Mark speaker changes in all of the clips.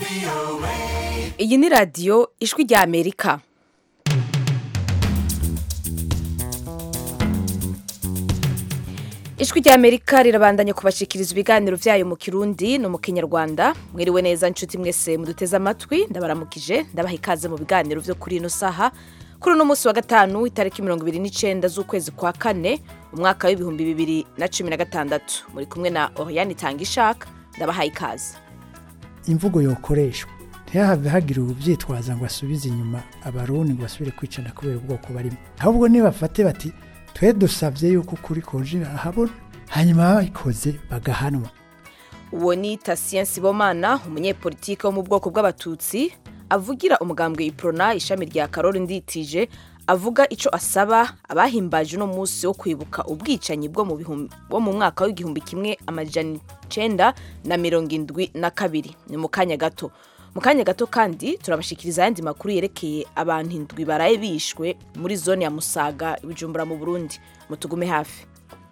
Speaker 1: iyi ni radiyo ijwi rya amerika ijwi rya amerika rirabandanya kubashikiriza ibiganiro byayo mu kirundi no mu kinyarwanda mwiriwe neza nshuti mwese muduteze amatwi ndabaramukije ndabaha ikaze mu biganiro byo kuri ino saha kuri uno munsi wa gatanu itariki mirongo ibiri n'icyenda z'ukwezi kwa kane umwaka w'ibihumbi bibiri na cumi na gatandatu muri kumwe na oriyani itanga ishaka ndabaha ikaze
Speaker 2: imvugo yokoreshwa ntihahave hagira ubyitwaza ngo asubize inyuma abarundi ngo basubire kwicana kubera ubwoko barimo ahubwo nibafate bati twe dusabye yuko ukuri koje ahabona hanyuma babikoze bagahanwa
Speaker 1: uwo ni tasien sibomana umunyepolitike wo mu bwoko bw'abatutsi avugira umugambwe iprona ishami rya karori nditije avuga icyo asaba abahimbaje uno munsi wo kwibuka ubwicanyi bwo mu bihumbi- bwo mu mwaka w'igihumbi kimwe amajana icenda na mirongo indwi na kabiri ni mu kanya gato mu kanya gato kandi turabashikiriza ayandi makuru yerekeye abantu indwi baraye bishwe muri zone ya musaga ibijumbura mu burundi mutugume hafi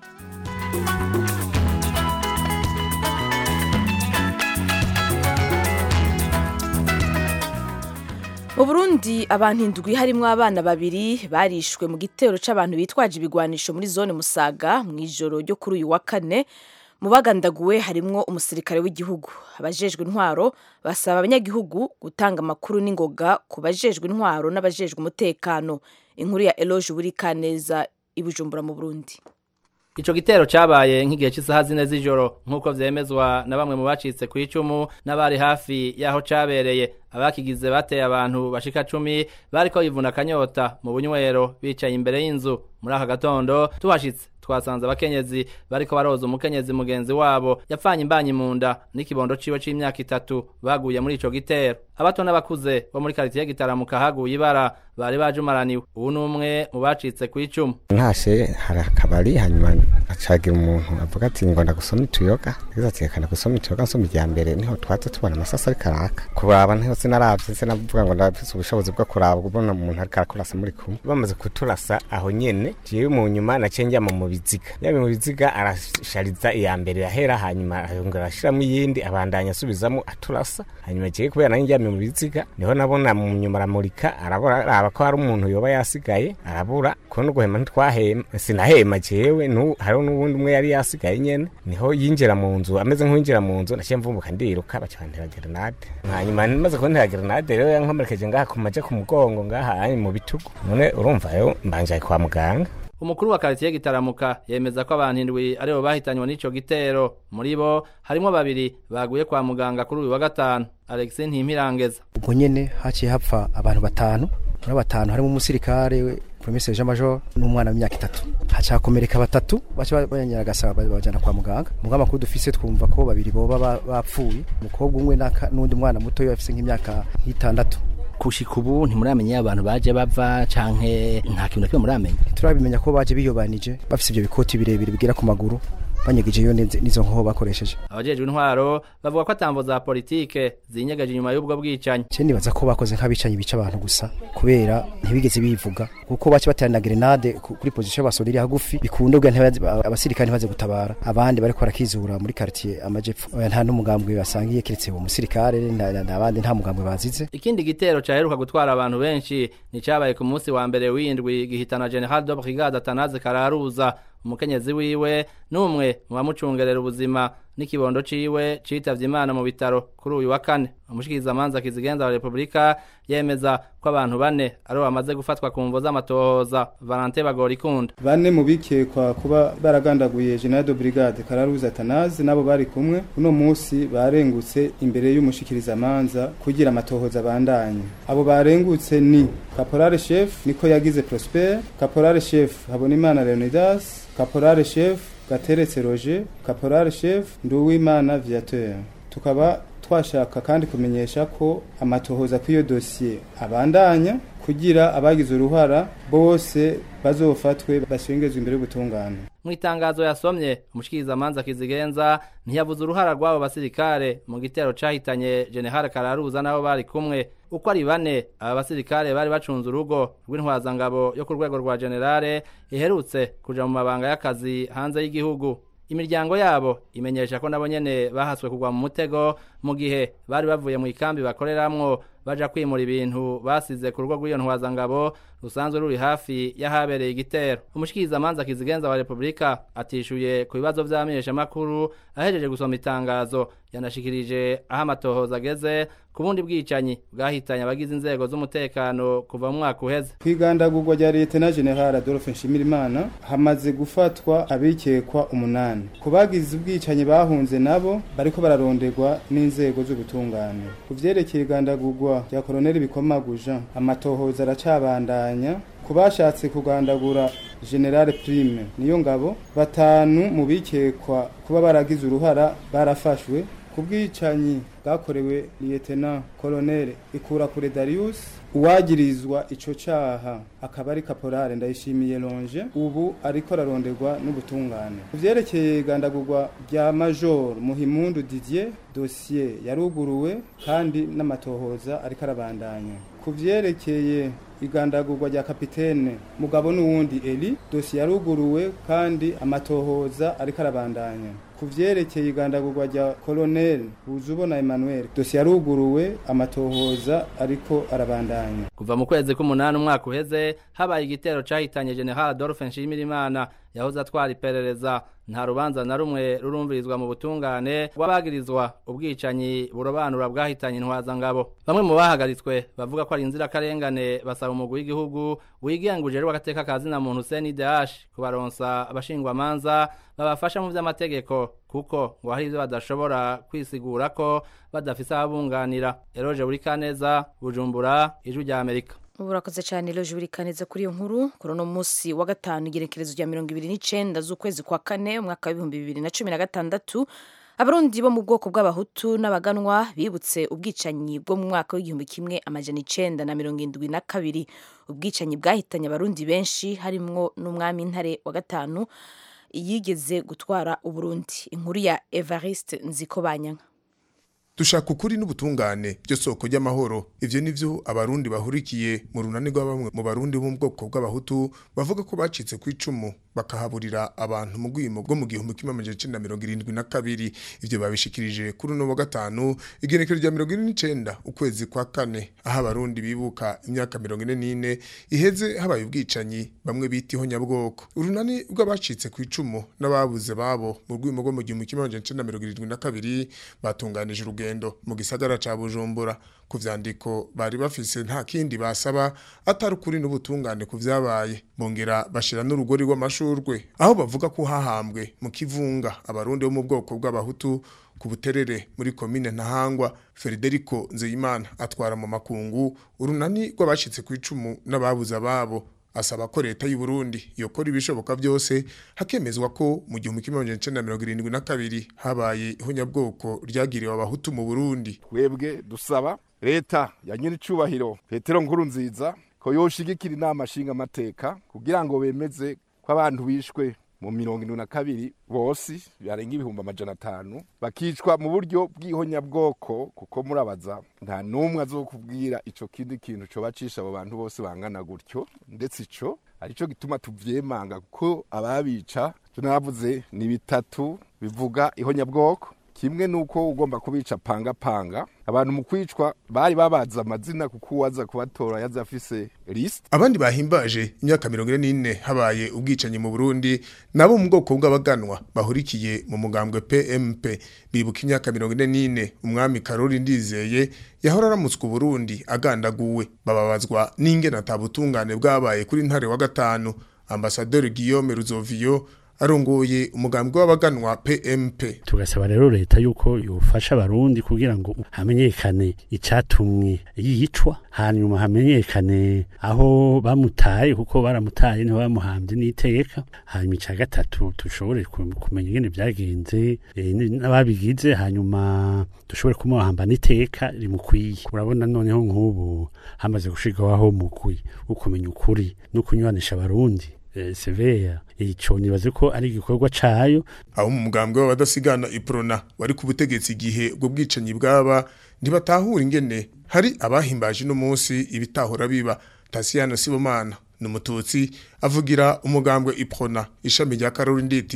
Speaker 1: mu burundi abantu indwi harimo abana babiri barishwe mu gitero c'abantu bitwaje ibigwanisho muri zone musaga mu ijoro ryo kuri uyu wa kane mu bagandaguwe harimwo umusirikare w'igihugu abajejwe intwaro basaba abanyagihugu gutanga amakuru n'ingoga ku bajejwe intwaro n'abajejwe umutekano inkuru ya eloge burikaneza i bujumbura mu burundi
Speaker 3: Ico gitero cabaye nk'igihe cy'isaha zine z'ijoro nk'uko vyemezwa na bamwe mu bacitse ku icumu n'abari hafi y'aho cabereye abakigize bateye abantu bashika cumi bariko bivuna akanyota mu bunywero bicaye imbere y'inzu muri aka gatondo tuhashitse twasanze abakenyezi bariko baroza umukenyezi mugenzi wabo yapfanye imbanyi mu nda n'ikibondo ciwe c'imyaka itatu baguye muri ico gitero abato n'abakuze bo muri karitiye gitaramuka haguye ibara bari bajumaraniwe ubu ni umwe mu bacitse ku icumu
Speaker 4: ntashe hari akabari hanyuma acagira umuntu avuga ati ngo ndagusoma ituyoga yagize ati reka ndagusoma ituyoga nsoma irya mbere niho twaza tubona amasasa ariko araka kuraba niho sinaravye sinavuga ngo ndafise ubushobozi bwo kuraba ubona umuntu ariko arakurasa muri kumwe bamaze kuturasa aho nyene jewe mu nyuma naciye njyama mu biziga yaba mu biziga arashariza iya mbere yahera hanyuma yongera arashiramo iyindi abandanya asubizamo aturasa hanyuma jewe kubera nari njyamye mu biziga niho nabona mu nyuma aramurika arabura araba ko hari umuntu yoba yasigaye arabura kuno guhema ntitwahema sinahema jewe nu hariho n'uwundi umwe yari yasigaye nyene niho yinjira mu nzu ameze nk'uwinjira mu nzu naciye mvumbuka ndiruka baca bantera grenade hanyuma maze kuntera grenade rero yankomerekeje ngaha ku maje ku mugongo ngaha hanyuma mu bitugu none urumva yo mbanjaye kwa muganga
Speaker 3: umukuru wa karitiye gitaramuka yemeza ko abantu indwi aribo bahitanywe n'ico gitero muri bo harimwo babiri baguye kwa muganga kuri uyu wa gatanu alexis ntimpirangeza
Speaker 5: ubwo nyene haciye hapfa abantu batanu muri abo batanu harimo umusirikare promese jean major n'umwana w'imyaka itatu haca hakomereka batatu baca banyaragasa bajana kwa muganga mugabo amakuru dufise twumva ko babiri boba ba- bapfuye umukobwa umwe n'aka- n'undi mwana mutoya afise nk'imyaka nk'itandatu
Speaker 6: kushika ubu ntimuramenya iyo abantu baje bava canke nta kintu na kimwe muramenya
Speaker 5: turabimenya ko baje biyobanije bafise ivyo bikoti birebire bigera ku maguru banyegejeyo n'izo n'izo nkoho bakoresheje
Speaker 3: abajejwe intwaro bavuga ko atambo za politike zinyegeje inyuma y'ubwo bwicanyi
Speaker 5: je nibaza ko bakoze nk'abicanyi bica abantu gusa kubera ntibigeze bivuga kuko bace baterana grenade ku- kuri position basorira hagufi bikunda ubwa ntibaze- abasirikare ntibaze gutabara abandi bariko barakizura muri quartier amajepfo Oya, nta n'umugambwe basangiye keretse uwo musirikare na- na- n'abandi nta mugambwe bazize
Speaker 3: ikindi gitero caheruka gutwara abantu benshi ni cabaye ku munsi wa mbere w'indwi gihitana general de brigade atanaze kararuza umukenyezi wiwe n'umwe mu bamucungerera ubuzima n'ikibondo ciwe citavye imana mu bitaro kuri uyu wa kane umushikirizamanza kizigenza wa repubulika yemeza ko abantu bane aribo bamaze gufatwa ku mvo z'amatohoza valante bagorikunda
Speaker 7: bane mu bikekwa kuba baragandaguye general de brigade kararuza atanazi nabo bari kumwe uno munsi barengutse imbere y'umushikirizamanza kugira amatohoza abandanye abo barengutse ni caporale chef niko yagize prosper caporale chef habonimana leonidas caporale chef gateretse roger caporale chef nduwimana viateur tukaba twashaka kandi kumenyesha ko amatohoza kw'iyo dosiye abandanya kugira abagize uruhara bose bazofatwe bashengezwe imbere y'ubutungane
Speaker 3: mu itangazo yasomye umushikirizamanza kizigenza ntiyavuze uruhara rw'abo basirikare mu gitero cahitanye general kararuza n'abo bari kumwe uko ari bane aba basirikare bari bacunze urugo rw'intwazangabo yo ku rwego rwa generale iherutse kuja mu mabanga y'akazi hanze y'igihugu imiryango yabo imenyesha ko nabo nyene bahaswe kugwa mu mutego mu gihe bari bavuye mu ikambi bakoreramwo baja kwimura ibintu basize ku rugo rw'iyo ntwazangabo rusanzwe ruri hafi y'ahabereye igitero umushikirizamanza kizigenza wa repubulika atishuye ku bibazo vy'amenyeshamakuru ahejeje gusoma itangazo yanashikirije aho amatohoza ageze ku bundi bwicanyi bwahitanye abagize inzego z'umutekano kuva mu mwaka uheze
Speaker 7: kwigandagurwa rya leta na general adolphe nshimirimana hamaze gufatwa abikekwa umunani ku bagize ubwicanyi bahunze nabo bariko bararonderwa n'inzego z'ubutungane ku vyerekeye igandagurwa rya koloneli bikomaguja amatohoza aracabandanya ku bashatse kugandagura generale prime niyo ngabo batanu mu bikekwa kuba baragize uruhara barafashwe ku bwicanyi bwakorewe liyetena koloneli ikurakure darius uwagirizwa ico caha akaba ari kaporale ndayishimiye longe ubu ariko araronderwa n'ubutungane ku vyerekeye igandagurwa rya major muhimundu didier dosiye yaruguruwe kandi n'amatohoza ariko arabandanya ku vyerekeye igandagurwa rya kapitene mugabo n'uwundi eli dosiye yaruguruwe kandi amatohoza ariko arabandanya ku vyerekeye igandagurwa rya koloneli buzubona emmanuel dosiye yaruguruwe amatohoza ariko arabandanya
Speaker 3: kuva mu kwezi k'umunani umwaka uheze habaye igitero cahitanye general adolphe nshimirimana yahoze atwara iperereza nta rubanza na rumwe rurumvirizwa mu butungane rw'abagirizwa ubwicanyi burobanura bwahitanye intwazangabo bamwe mu bahagaritswe bavuga ko ari inzirakarengane basaba umugwi w'igihugu wigenguje w'agateka ka zina muntu CNDH kubaronsa abashingwamanza babafasha mu vy'amategeko kuko ngo hari ivyo badashobora kwisigura ko badafise ababunganira eroje buri kaneza bujumbura ijwi rya amerika
Speaker 1: ubu urakoze cyane rero jubirika neza kuri iyo nkuru kuri uno munsi wa gatanu igerekerezo rya mirongo ibiri n'icenda z'ukwezi kwa kane umwaka w'ibihumbi bibiri na cumi na gatandatu abarundi bo mu bwoko bw'abahutu n'abaganwa bibutse ubwicanyi bwo mu mwaka w'igihumbi kimwe amajana icenda na mirongo indwi na kabiri ubwicanyi bwahitanye abarundi benshi harimwo n'umwami ntare wa gatanu yigeze gutwara uburundi inkuru ya evariste nzikobanyanka
Speaker 8: dushaka ukuri n'ubutungane byo soko ry'amahoro ivyo nivyo abarundi bahurikiye mu runani rwa bamwe mu barundi bo mu bwoko bw'abahutu bavuga ko bacitse ku icumu bakahaburira abantu mu rwimo rwo mu gihumbi kimwe amajana icenda mirongo irindwi na kabiri ivyo babishikirije kuri uno wa gatanu igenekerezo rya mirongo ine n'icenda ukwezi kwa kane aho abarundi bibuka imyaka mirongo ine n'ine iheze habaye ubwicanyi bamwe bita ihonyabwoko urunani rw'abacitse ku icumu n'ababuze babo mu rwimo rwo mu gihumbi kimwe amajana icenda mirongo irindwi na kabiri batunganije urugendo mu gisagara ca bujumbura ku vyandiko bari bafise nta kindi basaba atari ukuri n'ubutungane ku vyabaye bongera bashira n'urugori rw'amashurwe aho bavuga ko hahambwe mu kivunga abarundi bo mu bwoko bw'abahutu ku buterere muri komine ntahangwa Federico Nzeyimana atwara mu makungu urunani rw'abashitse ku icumu n'ababuze ababo asaba ko leta y'u Burundi yokora ibishoboka byose hakemezwa ko mu gihumbi kimwe amajana icenda mirongo irindwi na kabiri habaye ihonyabwoko ryagiriwe abahutu mu Burundi
Speaker 9: twebwe dusaba leta ya nyiricubahiro petero nkuru nziza ko yoshigikira inama nshinga amateka kugira ngo bemeze ko abantu bishwe mu mirongo indwi na kabiri bose barenga ibihumbi amajana atanu bakicwa mu buryo bw'ihonyabwoko kuko murabaza nta n'umwe azokubwira ico kindi kintu co bacisha abo bantu bose bangana gutyo ndetse ico arico gituma tuvyemanga kuko ababica tunavuze ni bitatu bivuga ihonyabwoko kimwe nuko ugomba kubica panga panga abantu mu kwicwa bari babaza amazina kuko uwaza kubatora yaza afise list
Speaker 8: abandi bahimbaje imyaka mirongo ine n'ine habaye ubwicanyi mu Burundi nabo mu bwoko bw'abaganwa bahurikiye mu mugambwe PMP bibuka imyaka mirongo ine n'ine umwami Karori Ndizeye yahora aramutswe Burundi agandaguwe bababazwa n'ingene atabutungane bwabaye kuri ntare wa gatanu ambasaderi Guillaume Ruzovio arongoye umugambi w'abaganwa PMP
Speaker 10: tugasaba rero leta yuko yofasha abarundi kugira ngo hamenyekane icatumwe yicwa hanyuma hamenyekane aho bamutaye kuko baramutaye niho bamuhambye n'iteka hanyuma ica gatatu dushobore kumenya ingene vyagenze n'ababigize hanyuma dushobore kumuhamba n'iteka rimukwiye urabona noneho nk'ubu hamaze gushirwaho mukwi ukumenya ukuri no kunywanisha abarundi seveya ico nibaze ko ari igikorwa cayo
Speaker 8: abo mu mugambwe w'abadasigana iprona wari ku butegetsi igihe ubwo bwicanyi bwaba ntibatahura ingene hari abahimbaje no munsi ibitahora biba Tasiana Sibomana numututsi avugira umugambwe iprona ishami rya Karori nditije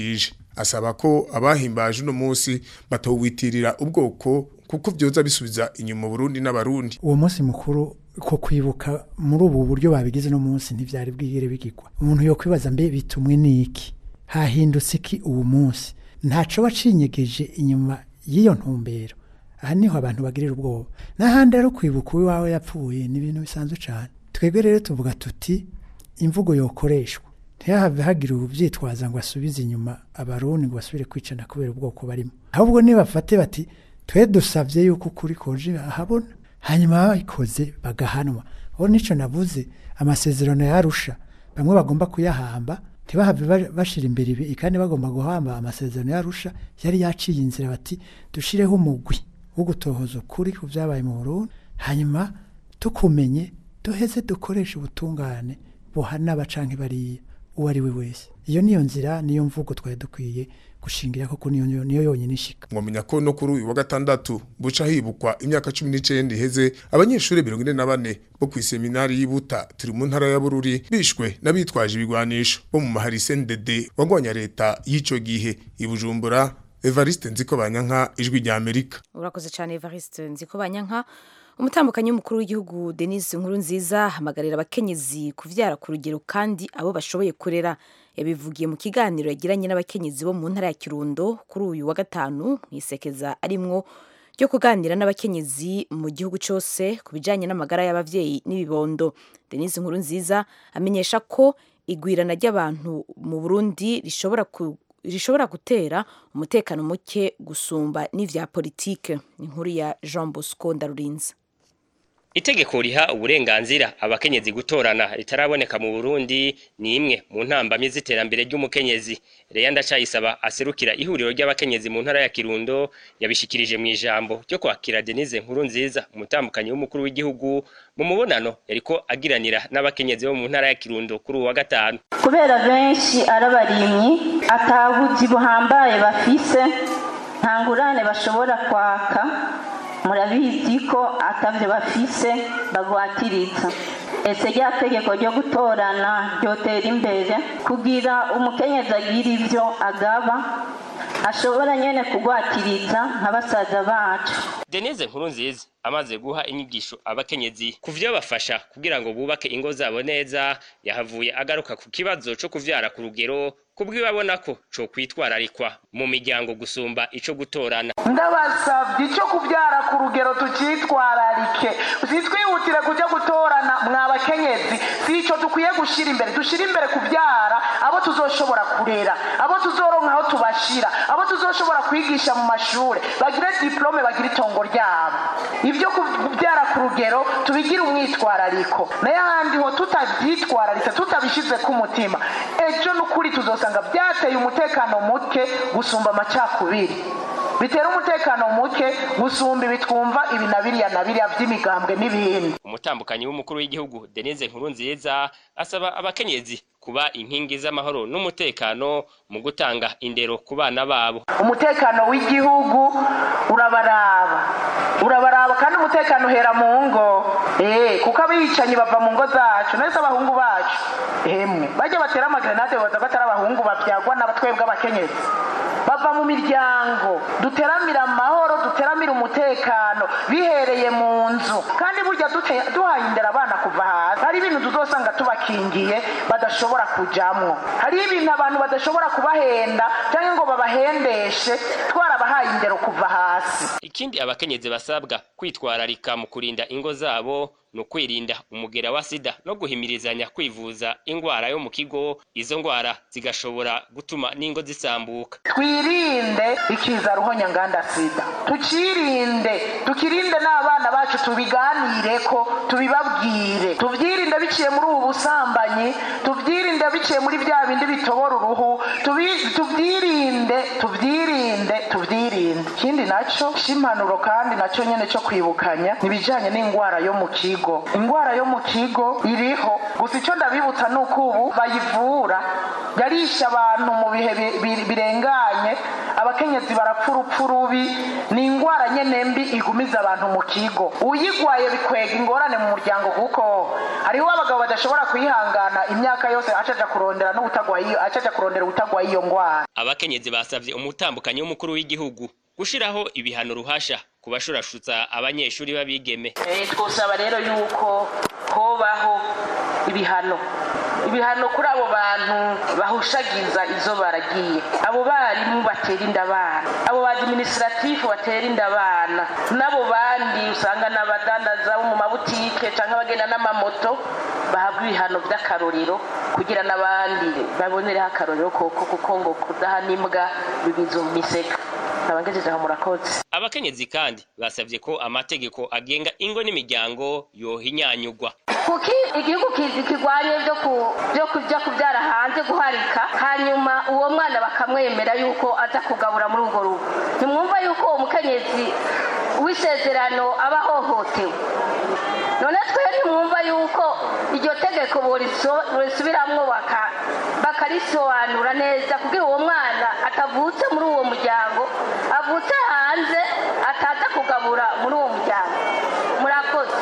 Speaker 8: asaba ko abahimbaje uno munsi batowitirira ubwoko kuko vyoza bisubiza inyuma Burundi n'abarundi
Speaker 2: uwo munsi mukuru ko kwibuka muri ubu buryo babigize no munsi ntivyari bwigere bigirwa umuntu yo kwibaza mbe bitumwe niki hahindutse iki uwo munsi ntaco wacinyegeje inyuma y'iyo ntumbero aha niho abantu bagirira ubwoba n'ahandi rero kwibuka uwawe yapfuye ni ibintu bisanzwe cyane twebwe rero tuvuga tuti imvugo yokoreshwa ntihave hagira ubyitwaza ngo asubize inyuma abarundi ngo basubire kwicana kubera ubwoko barimo ahubwo nibafate bati twe dusabye yuko ukuri koje ahabona hanyuma babikoze bagahanwa aho nicyo navuze amasezerano yarusha bamwe bagomba kuyahamba ntibahave ba- bashira imbere ibi kandi bagomba guhamba amasezerano yarusha yari yaciye inzira bati dushireho umugwi wo gutohoza ukuri ku byabaye mu Burundi hanyuma tukumenye duheze dukoreshe ubutungane buhana abacanke bariya uwo ari we wese iyo niyo nzira niyo mvugo twari dukwiye gushingira koko niyo niyo yonyine ishika
Speaker 8: mwamenya ko no kuri uyu wa gatandatu buca hibukwa imyaka cumi n'icenda iheze abanyeshuri mirongo ine na bane bo kw'iseminari y'ibuta turi mu ntara ya bururi bishwe n'abitwaje ibigwanisho bo mu mahari sendede wagwanya leta y'ico gihe i bujumbura evariste nziko banyanka ijwi rya amerika
Speaker 1: urakoze cyane evariste nziko banyanka umutambukanyi w'umukuru w'igihugu denise nkuru nziza hamagarira abakenyezi kuvyara ku rugero kandi abo bashoboye kurera yabivugiye mu kiganiro yagiranye n'abakenyezi bo mu ntara ya kirundo kuri uyu wa gatanu mu isekeza arimwo ryo kuganira n'abakenyezi mu gihugu cyose ku bijyanye n'amagara y'ababyeyi n'ibibondo denise nkuru nziza amenyesha ko igwirana ry'abantu mu burundi rishobora ku rishobora gutera umutekano muke gusumba n'ivya politike inkuru ya Jean Bosco Ndarurinze
Speaker 11: Itegeko riha uburenganzira abakenyezi gutorana ritaraboneka mu Burundi ni imwe mu ntambamye z'iterambere ry'umukenyezi. Leya Ndacayisaba aserukira ihuriro ry'abakenyezi mu ntara ya Kirundo yabishikirije mu ijambo ryo kwakira Denise Nkuru nziza umutambukanyi w'umukuru w'igihugu mu mubonano yariko agiranira n'abakenyezi bo mu ntara ya Kirundo kuri uwa gatanu.
Speaker 12: kubera benshi ari abarimyi atabuzi buhambaye bafise nta ngurane bashobora kwaka murabizi ko atavyo bafise bagwatiriza ese rya tegeko ryo gutorana ryotera imbere kugira umukenyezi agira ivyo agaba ashobora nyene kugwatiriza nka basaza bacu
Speaker 11: Denise Nkuru nziza amaze guha inyigisho abakenyezi kuvyo bafasha kugira ngo bubake ingo zabo neza yahavuye agaruka ku kibazo co kuvyara ku rugero kubwibabona ko co kwitwararikwa mu miryango gusumba ico gutorana
Speaker 13: ndabasabye icyo kubyara ku rugero tukitwararike sitwihutire kujya gutorana mwa bakenyezi si icyo dukwiye gushyira imbere dushyire imbere kubyara abo tuzoshobora kurera abo tuzoronka aho tubashira abo tuzoshobora kwigisha mu mashuri bagire diplome bagire itongo ryabo ibyo kubyara ku rugero tubigire umwitwarariko nayo ahandi ho tutabyitwararitse tutabishyize ku mutima ejo n'ukuri tuzosanga byateye umutekano muke gusumba amacakubiri bitera umutekano muke gusumba ibi twumva ibi na biriya na biriya by'imigambwe n'ibindi
Speaker 11: umutambukanyi w'umukuru w'igihugu Denise Nkuru nziza asaba abakenyezi kuba inkingi z'amahoro n'umutekano mu gutanga indero ku bana babo
Speaker 13: umutekano w'igihugu urabaraba urabaraba kandi umutekano uhera mu ngo eh kuko abicanyi bava mu ngo zacu nese abahungu bacu emwe bajya batera amagrenade baza batari abahungu babyagwa n'abatwebwe abakenyezi bava mu miryango duteramira amahoro duteramira umutekano bihereye mu nzu kandi burya dute- duhaye indera abana kuva hasi hari ibintu tuzosanga tubakingiye badashobora kujamwo hari ibintu abantu badashobora kubahenda cyangwa ngo babahendeshe twarabahaye indero kuva hasi
Speaker 11: ikindi abakenyezi basabwa kwitwararika mu kurinda ingo zabo ni ukwirinda umugera wa sida no guhimirizanya kwivuza ingwara yo mu kigo izo ngwara zigashobora gutuma n'ingo zisambuka
Speaker 13: twirinde ikiza ruhonya nganda sida tukirinde tukirinde n'abana bacu tubiganire ko tubibabwire tubyirinde biciye muri ubu busambanyi tubyirinde biciye muri bya bindi bitobora uruhu tubi- tubyirinde tubyirinde tubyirinde ikindi nacyo cy'impanuro kandi nacyo nyine cyo kwibukanya ibijyanye n'indwara yo mu kigo indwara yo mu kigo iriho gusa icyo ndabibutsa ni uko ubu bayivura yarisha abantu mu bihe bi- bi- birenganye abakenyezi barapfa urupfu rubi ni ingwara nyene mbi igumiza abantu mu kigo uyigwaye bikwega ingorane mu muryango kuko hariho abagabo badashobora kwihangana imyaka yose acaja kurondera n'ubutagwaye iyo acaja kurondera ubutagwaye iyo ngwara
Speaker 11: abakenyezi basavye umutambukanyi w'umukuru w'igihugu gushiraho ibihano ruhasha ku bashurashutsa abanyeshuri b'abigeme
Speaker 13: Eh, twosaba rero yuko hobaho ibihano ibihano kuri abo bantu bahushagiza izo baragiye abo barimu batera inda abana abo badiminisiratifu batera inda abana n'abo bandi usanga n'abadandaza bo mu mabutike cyangwa abagenda n'amamoto bahabwa ibihano by'akarorero kugira n'abandi babonereho akarorero koko kuko ngo kudahana imbwa bibiza umiseka abagejeje aho murakoze
Speaker 11: abakenyezi kandi basavye ko amategeko agenga ingo n'imiryango yohinyanyugwa
Speaker 14: kuki igihugu kizi kirwanye byo ku byo kujya kubyara hanze guharika hanyuma uwo mwana bakamwemera yuko aza kugabura muri urwo rugo ntimwumva yuko uwo mukenyezi w'isezerano aba ahohotewe none twe ntimwumva yuko iryo tegeko borisubiramwo baka- bakarisobanura neza kugira uwo mwana atavutse muri uwo muryango avutse hanze ataza kugabura muri uwo muryango murakoze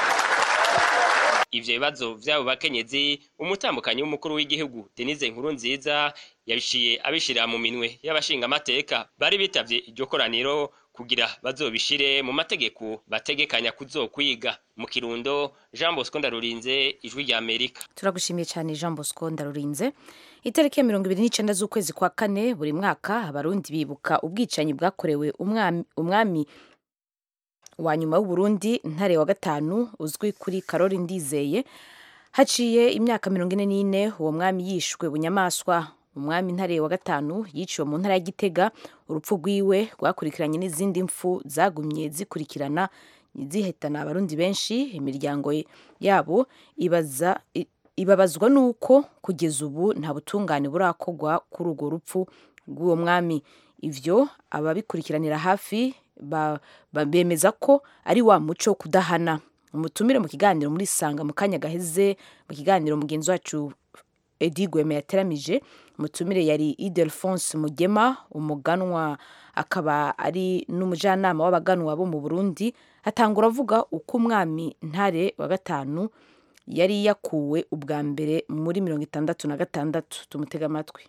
Speaker 11: ivyo bibazo vy'abo bakenyezi umutambukanyi w'umukuru w'igihugu denise nkuru nziza yabishiye abishira mu minwe y'abashingamateka bari bitavye iryo koraniro kugira bazobishire mu mategeko bategekanya kuzokwiga mu kirundo jean bosco ndarurinze ijwi rya amerika
Speaker 1: turagushimiye cyane jean bosco ndarurinze itariki ya mirongo ibiri n'icenda z'ukwezi kwa kane buri mwaka abarundi bibuka ubwicanyi bwakorewe umwami, umwami wa nyuma w'uburundi ntare wa gatanu uzwi kuri karori ndizeye haciye imyaka mirongo ine n'ine uwo mwami yishwe bunyamaswa umwami ntare wa gatanu yiciwe mu ntara ya gitega urupfu rwiwe rwakurikiranye n'izindi mfu zagumye zikurikirana zihitana abarundi benshi imiryango yabo ibaza i- ibabazwa nuko kugeza ubu nta butungane burakorwa kuri urwo rupfu rw'uwo mwami ivyo ababikurikiranira hafi ba- ba- bemeza ko ari wa muco wo kudahana umutumire mu kiganiro muri sanga mu kanya gaheze mu kiganiro mugenzi wacu edi gweme yateramije umutumire yari idelphonse mugema umuganwa akaba ari n'umujyanama w'abaganwa bo mu burundi atangura avuga uko umwami ntare wa gatanu yari yakuwe ubwa mbere muri mirongo itandatu na gatandatu tumutega amatwi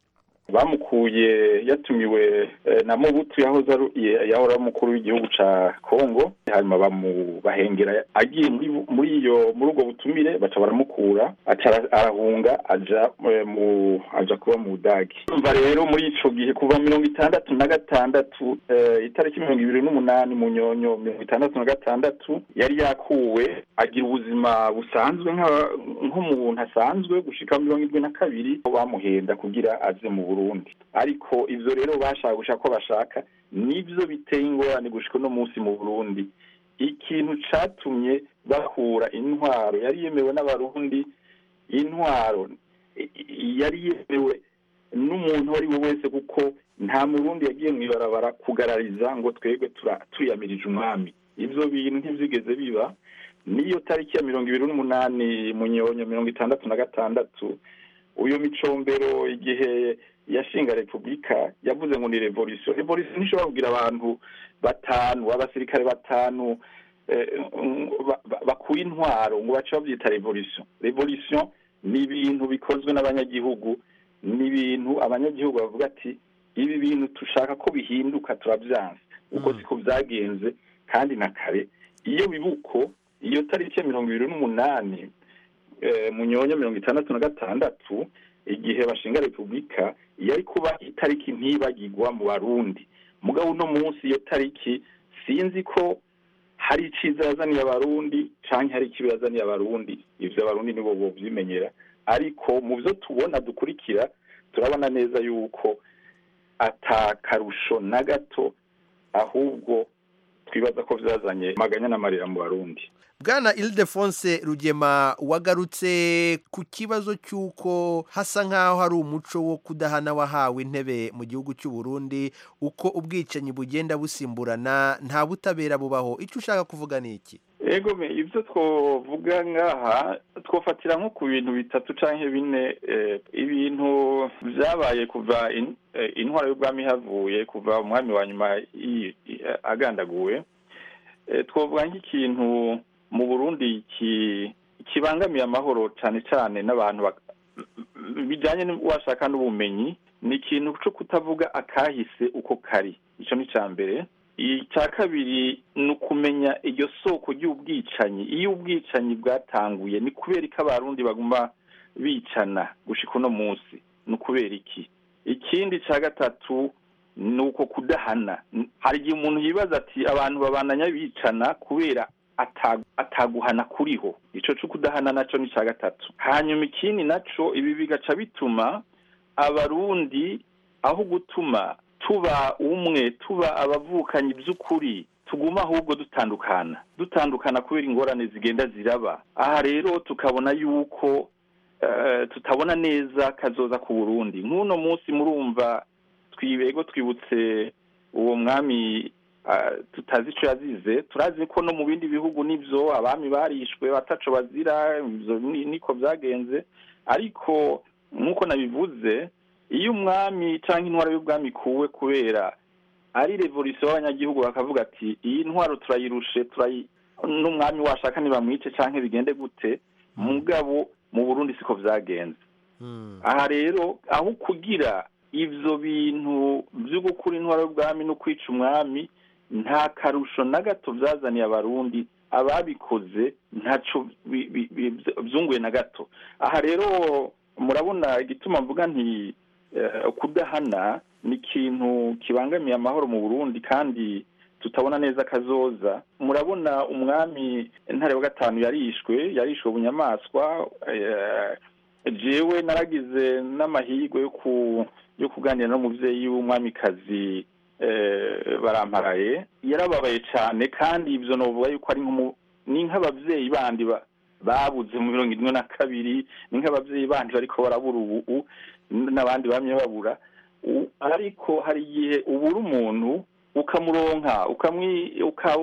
Speaker 15: bamukuye yatumiwe eh, na mubutu yahoze ari ye- yahora ari umukuru w'igihugu ca kongo hanyuma bamubahengera agiye muri bu- muri iyo muri ubwo butumire baca baramukura aca ara- arahunga aja eh, mu aja kuba mu budagi umva rero muri ico gihe kuva mirongo itandatu na gatandatu eh, itariki mirongo ibiri n'umunani mu nyonyo mirongo itandatu na gatandatu yari yakuwe agira ubuzima busanzwe nka- nk'umuntu asanzwe gushika mirongo irindwi na kabiri ko bamuhenda kugira aze mu burundi ariko ivyo rero bashaka gushaka ko bashaka nivyo biteye ingorane gushika uno munsi mu burundi ikintu catumye bakura intwaro yari yemewe n'abarundi intwaro i- i- yari yemewe n'umuntu uwo ari we wese kuko nta murundi yagiye mw'ibarabara kugarariza ngo twebwe tura- tuyamirije umwami ivyo bintu ntivyigeze biba niyo tariki ya mirongo ibiri n'umunani mu nyonyo mirongo itandatu na gatandatu uyu micombero igihe yashinga repubulika yavuze ngo ni revolution revolution ntishobora kugira abantu batanu abasirikare batanu eh, ba- ba- bakuye intwaro ngo bace bavyita revolution revolution ni ibintu bikozwe n'abanyagihugu ni ibintu abanyagihugu bavuga ati ibi bintu tushaka ko bihinduka turavyanse uko siko vyagenze kandi na kare iyo bibuko iyo tariki ya mirongo ibiri n'umunani eh, mu nyonyo mirongo itandatu na gatandatu igihe bashinga repubulika yari kuba itariki ntibagirwa mu barundi mugabo uno munsi iyo tariki sinzi ko hari iciza yazaniye abarundi canke hari ikibi yazaniye abarundi ivyo abarundi nibo bovyimenyera ariko mu vyo tubona dukurikira turabona neza yuko ata karusho na gato ahubwo twibaza ko vyazanye maganya n'amarira mu barundi
Speaker 16: bwana ildefonse rugema wagarutse ku kibazo cy'uko hasa nk'aho hari umuco wo kudahana wahawe intebe mu gihugu cy'u Burundi uko ubwicanyi bugenda busimburana nta butabera bubaho icyo ushaka kuvuga ni iki
Speaker 15: ego me ivyo twovuga ngaha twofatira nko ku bintu bitatu canke bine eh, ibintu vyabaye kuva in- eh, intwara y'ubwami havuye kuva umwami wa nyuma yi- i- agandaguwe Eh, twovuga nk'ikintu mu burundi ki- kibangamiye amahoro cane cane n'abantu bak- bijanye washaka n'ubumenyi ni ikintu co kutavuga akahise uko kari ico ni ca mbere icya kabiri ni ukumenya iryo soko ry'ubwicanyi iyo ubwicanyi bwatanguye ni kubera ko abarundi baguma bicana gushika uno munsi ni ukubera iki ikindi cya gatatu ni uko kudahana hari igihe umuntu yibaza ati abantu babananya bicana kubera ata- ataguhana kuriho ico co kudahana naco ni cya gatatu hanyuma ikindi naco ibi bigaca bituma abarundi aho gutuma tuba umwe tuba abavukanyi by'ukuri tuguma ahubwo dutandukana dutandukana kubera ingorane zigenda ziraba aha rero tukabona yuko eh, tutabona neza kazoza ku burundi nk'uno munsi murumva twibego twibutse uwo mwami ah, tutazi ico yazize turazi ko no mu bindi bihugu nivyo abami barishwe bataco bazira ivyo ni- niko vyagenze ariko nk'uko nabivuze iyo umwami cyangwa intwaro y'ubwami ikuwe kubera ari revolisiyo y'abanyagihugu bakavuga ati iyi ntwaro turayirushe turayi n'umwami washaka ntibamwice cyangwa bigende gute mugabo mu burundi siko vyagenze aha rero aho kugira ivyo bintu vyo gukura intwaro y'ubwami no kwica umwami nta karusho na gato vyazaniye abarundi ababikoze ntaco bi- bi- bi- vyunguye na gato aha rero murabona igituma mvuga nti eh, kudahana ni ikintu kibangamiye amahoro mu burundi kandi tutabona neza kazoza murabona umwami ntare wa gatanu yarishwe yarishwe bunyamaswa eh, jewe naragize n'amahirwe yo ku yo kuganira n'umuvyeyi w'umwamikazi eh, baramparaye yarababaye cyane kandi ivyo novuga yuko ari nk'umu- ni nk'abavyeyi bandi ba- babuze mu mirongo ine na kabiri ni nk'abavyeyi bandi bariko barabura ubu n'abandi bamye babura U- ariko hari igihe ubura umuntu ukamuronka ukamwi uka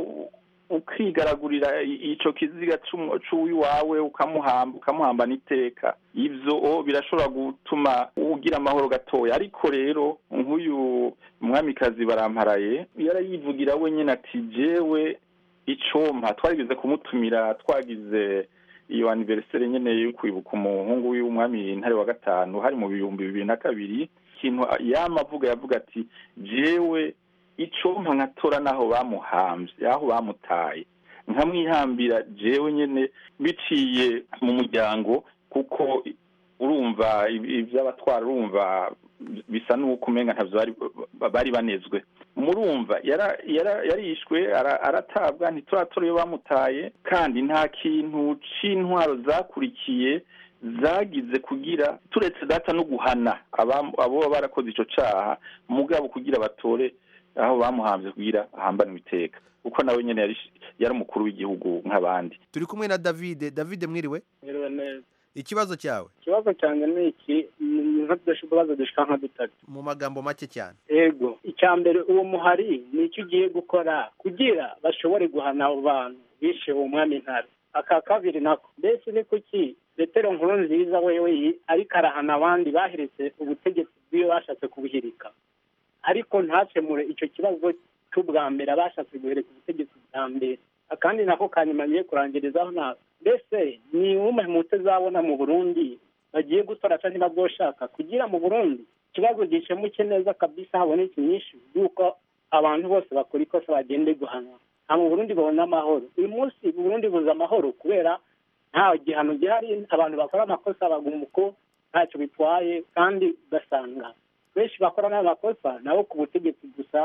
Speaker 15: ukigaragurira i- ico kiziga c'umu- c'uwiwawe ukamuhamba ukamuhambana iteka ivyo o birashobora gutuma ugira amahoro gatoya ariko rero nk'uyu mwamikazi baramparaye yarayivugira wenyine ati jewe icompa twarigeze kumutumira twagize iyo anniversaire nyene yo kwibuka umuhungu w'umwami ntare wa gatanu hari mu bihumbi bibiri na kabiri ikintu yama avuga yavuga ati jewe icompa nkatora n'aho bamuhamvye aho bamutaye nkamwihambira jewe nyene biciye mu muryango kuko urumva ibi- ivy'abatwara urumva bisa n'uko umenga ntavyo bari bari banezwe murumva yara- yara- yarishwe ara- aratabwa ntituratora iyo bamutaye kandi nta kintu c'intwaro zakurikiye zagize kugira turetse data no guhana abam- abo baba barakoze ico caha mugabo kugira batore aho bamuhamvye kugira ahambanwe iteka kuko nawe nyene yari yari umukuru w'igihugu nk'abandi
Speaker 16: turi kumwe na davide davide mwiriwe
Speaker 17: Mwiriwe neza
Speaker 16: ikibazo cyawe
Speaker 17: ikibazo cyanjye ni iki ni nk'utubazo dushika nka dutatu
Speaker 16: mu magambo make cyane
Speaker 17: ego icya mbere uwo muhari ni icyo ugiye gukora kugira bashobore guhana abo bantu bishe uwo mwami ntare aka kabiri nako mbese ni kuki petero nkuru nziza wewe yi- ariko arahana abandi bahiritse ubutegetsi bw'iyo bashatse kubuhirika ariko ntakemure icyo kibazo cy'ubwa mbere abashatse guhereka ubutegetsi bwa mbere akandi nako kanyuma ngiye kurangirizaho na mbese ni umwe mu utazabona mu burundi bagiye gutora cyangwa niba bwoshaka kugira mu burundi ikibazo gikemuke neza kabisa haboneke inyinshi y'uko abantu bose bakora ikosa bagende guhanwa nta mu burundi babona amahoro uyu munsi u burundi buza amahoro kubera nta gihano gihari abantu bakora amakosa baguma uko ntacyo bitwaye kandi ugasanga benshi bakora n'ayo makosa nabo ku butegetsi gusa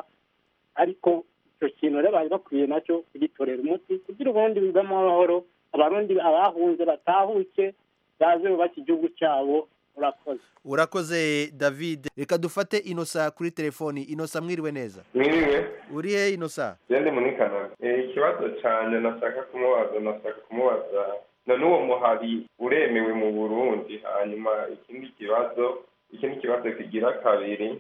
Speaker 17: ariko icyo kintu rero bari bakwiye nacyo kugitorera umuti kugira ubundi bivemo amahoro abarundi abahunze batahuke baze bubake igihugu cyabo urakoze
Speaker 16: urakoze david reka dufate inosa kuri telefoni inosa mwiriwe neza
Speaker 18: mwiriwe
Speaker 16: uri he inosa
Speaker 18: gende muri canada Eh, ikibazo cyane nashaka kumubaza nashaka kumubaza none uwo muhari uremewe mu burundi hanyuma ikindi kibazo ikindi kibazo kigira kabiri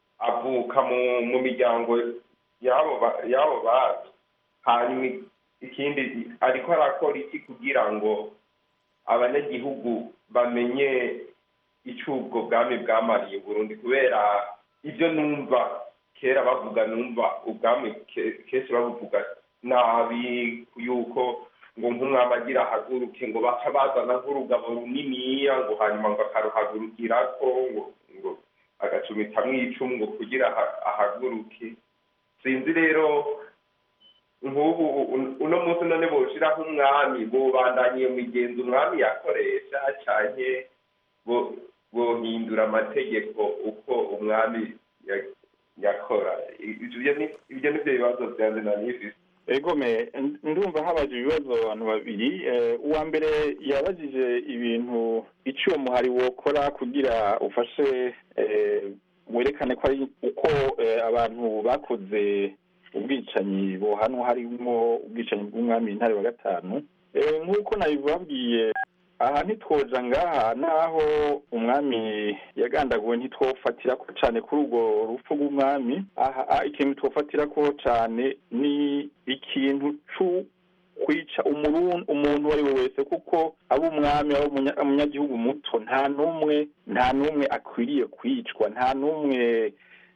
Speaker 18: avuka mu mu miryango y'abo ba- y'abo bantu hanyuma ikindi ariko arakora iki kugira ngo abanyagihugu bamenye icyo ubwo bwami bwamariye Burundi kubera ibyo numva kera bavuga numva ubwami ke- kenshi babuvuga nabi yuko ngo nk'umwami agira ahaguruke ngo baca bazana nk'urugabo runiniya ngo hanyuma ngo akaruhagurukirako ngo ngo agacumitamwo icumu ngo kugira aha- ahaguruke sinzi rero nk'ubu un- uno munsi none boshiraho umwami bobandanye migenzo umwami yakoresha canke bo- bohindura amategeko uko umwami ya- yakora ivyo ni ivyo nivyo bibazo vyanje nanifise
Speaker 15: egome ndumva habaje ibibazo abantu babiri Eh, uwa mbere yabajije ibintu icyo uwo muhari wokora kugira ufashe eh, werekane ko ari uko eh, abantu bakoze ubwicanyi bohanwa harimo ubwicanyi bw'umwami intare wa gatanu Eh, nk'uko nabibabwiye aha ntitwoja ngaha naho umwami yagandaguwe ntitwofatira ko cyane kuri urwo rupfu rw'umwami aha ah, ikintu twofatira ko cyane ni ikintu cu kwica umurun- umuntu uwo ari we wese kuko aba umwami aba umunya- umunyagihugu muto nta n'umwe nta n'umwe akwiriye kwicwa nta n'umwe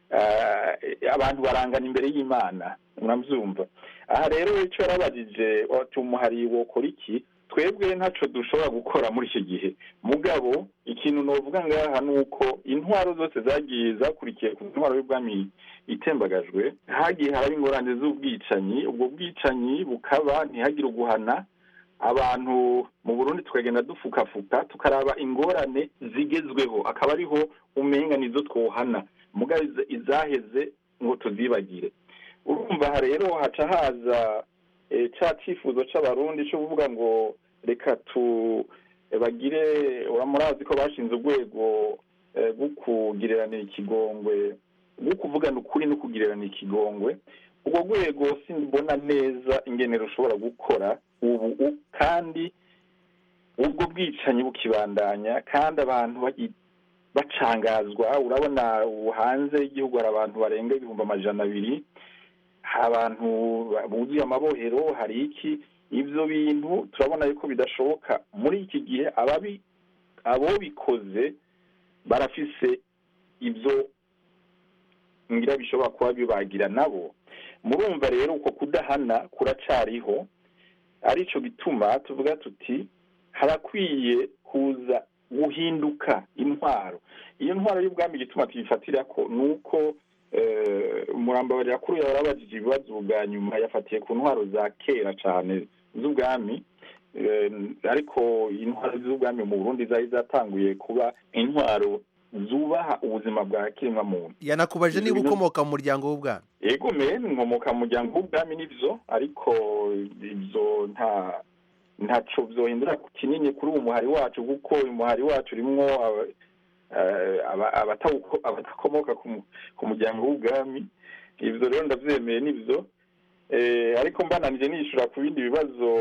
Speaker 15: ah, abantu barangana imbere y'imana murabyumva aha rero icyo yarabajije ati umuhari wokora iki twebwe ntacyo dushobora gukora muri iki gihe mugabo ikintu novuga ngaha ni uko intwaro zose zagiye zakurikiye ku ntwaro y'ubwami itembagajwe hagiye haraba ingorane z'ubwicanyi ubwo bwicanyi bukaba ntihagire uguhana abantu mu burundi tukagenda dufukafuka tukaraba ingorane zigezweho akaba ariho umenga nizo twohana mugabo iza- izaheze ngo tuzibagire urumva aha rero haca haza eh, ca cifuzo c'abarundi co kuvuga ngo reka tu eh, bagire uramurazi ko bashinze urwego eh, rwo kugireranira ikigongwe rwo kuvugana ukuri no kugireranira ikigongwe urwo rwego simbona neza ingene rushobora gukora ubu u- kandi ubwo bwicanyi bukibandanya kandi abantu bagi- bacangazwa urabona ubu hanze y'igihugu hari abantu barenga ibihumbi amajana abiri hari abantu buzuye amabohero hari iki ibyo bintu turabona yuko bidashoboka muri iki gihe ababi abo bikoze barafise ibyo ngira bishobora kuba bibagira nabo murumva rero uko kudahana kuracariho arico gituma tuvuga tuti harakwiye kuza guhinduka intwaro iyo ntwaro y'ubwami igituma tuyifatira ko ni uko umurambabarira kuri yawe yarabajije ibibazo bwa nyuma yafatiye ku ntwaro za kera cyane z'ubwami Eh, ariko intwaro z'ubwami mu burundi zari zatanguye kuba intwaro zubaha ubuzima bwa kiremwa muntu
Speaker 16: yanakubaje niba ukomoka mu muryango w'ubwami
Speaker 15: ego me nkomoka mu muryango w'ubwami nivyo ariko ivyo nta ntaco vyohindura kinini kuri uwo muhari wacu kuko uyu muhari wacu urimwo aba- eh, aba- abatawuko- abadakomoka ku mu- ku muryango w'ubwami ivyo rero ndavyemeye nivyo Eh, ariko mbananije nishura ku bindi bibazo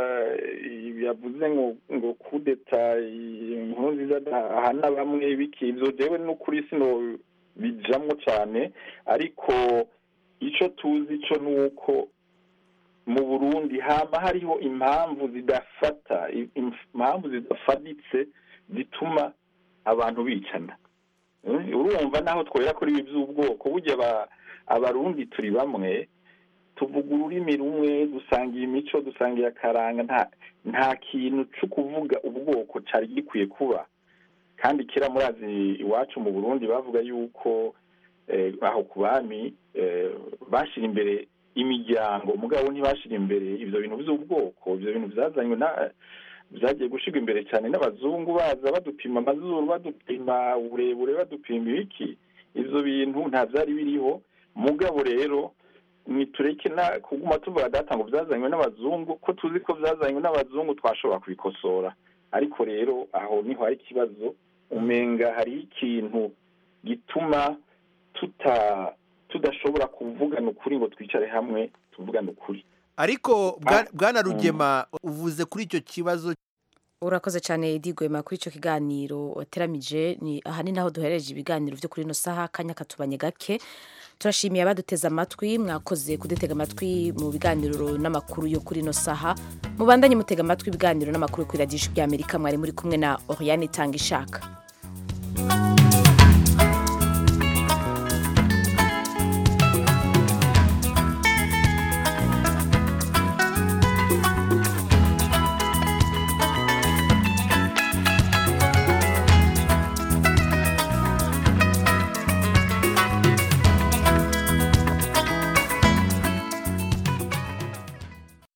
Speaker 15: eh, yavuze ngo ngo kudeta inkuru nziza ahana bamwe biki ivyo jewe n'ukuri sino bijamwo cane ariko ico tuzi co nuko mu burundi hama hariho impamvu zidafata i- impamvu zidafaditse zituma abantu bicana Eh, urumva naho twera kuri ibi by'ubwoko burya aba- abarundi turi bamwe tuvuga ururimi rumwe dusangiye imico dusangiye akaranga nta nta kintu cyo kuvuga ubwoko cyari gikwiye kuba kandi kera murazi iwacu mu burundi bavuga yuko eh, aho ku bami eh, bashyira imbere imiryango mugabo ntibashyira imbere ibyo bintu by'ubwoko ibyo bintu byazanywe na byagiye gushyirwa imbere cyane n'abazungu baza badupima amazuru badupima uburebure badupima ibiki ibyo bintu nta byari biriho mugabo rero nitureke na kuguma tuvuga data ngo byazanywe n'abazungu ko tuzi ko byazanywe n'abazungu twashobora kubikosora ariko rero aho niho hari ikibazo umenga hari ikintu gituma tuta tudashobora kuvugana ukuri ngo twicare hamwe tuvugane ukuri
Speaker 16: ariko bwa- bwana rugema uvuze kuri icyo kibazo
Speaker 1: urakoze cyane Edi Gwema kuri icyo kiganiro wateramije ni aha ni naho duhereje ibiganiro byo kuri ino saha akanya katubanye gake turashimiye abaduteze amatwi mwakoze kudutega amatwi mu biganiro n'amakuru yo kuri ino saha mubandanye mutega amatwi ibiganiro n'amakuru yo kuri radiyo y'amerika mwari muri kumwe na Oriane Tangishaka